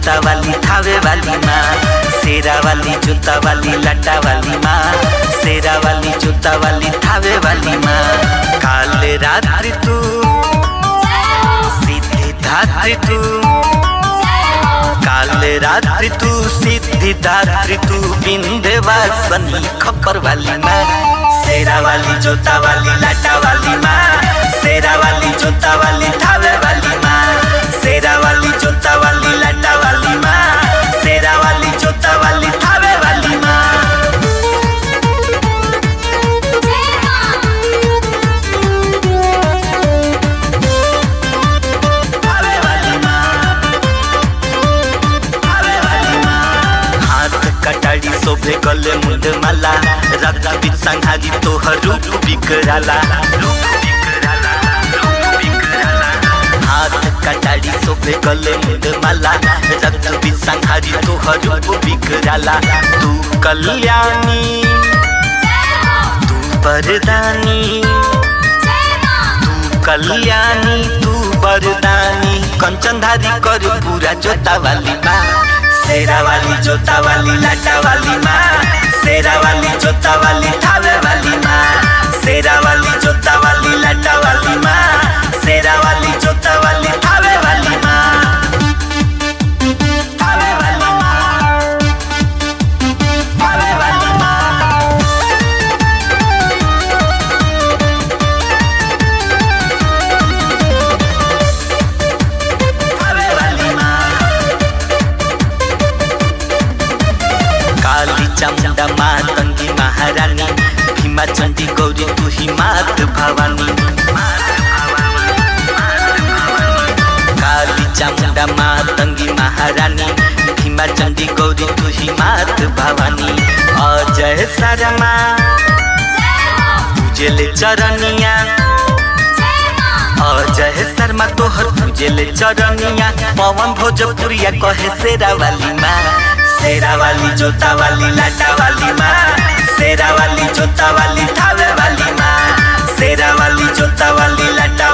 जोता वाली थावे वाली माँ शेरा वाली जोता वाली लटा वाली माँ शेरा वाली जोता वाली थावे वाली माँ काल रात्रि तू सिद्धि धात्री तू काल रात्रि तू सिद्धि दात्री तू बिंदवासनी खप्पर वाली माँ शेरा वाली जोता वाली लाटा वाली माँ शेरा वाली जोता वाली थावे वाली माँ शेरा वाली जोता वाली लाटा वाली माँ शेरा वाली जोता वाली थावे वाली माँ थावे वाली माँ थावे वाली माँ हाथ कटाड़ी शोभे गले मुंड माला रक्त बीच संहारी तोहर रूप बिकराला रूप बिकराला रूप बिकराला हाथ कटाड़ी शोभे गले मुंड माला रक्त बीच संहारी तोहर रूप बिकराला तू कल्याणी तू वरदानी तू कल्याणी तू वरदानी कंचनधारी कर पूरा जोता वाली माँ शेरा वाली जोता वाली लाटा वाली माँ शेरा वाली जोता वाली थावे वाली माँ शेरा वाली जोता वाली लाटा वाली माँ शेरा वाली जोता वाली थावे वाली माँ थावे वाली माँ थावे वाली माँ थावे वाली माँ काली चामुंडा माँ तंगी महारानी भीमा चंडी गौरी तू ही मात भवानी काली चामुंडा माँ तंगी महारानी भीमा चंडी गौरी तू ही मात भवानी अजय शर्मा पूजले चरनिया अजय शर्मा तोहर पूजले चरनिया पवन भोजपुरिया कहे शेरा वाली माँ शेरा वाली जोता वाली लाटा वाली माँ शेरा वाली जोता वाली थावे वाली माँ शेरा वाली जोता वाली लाटा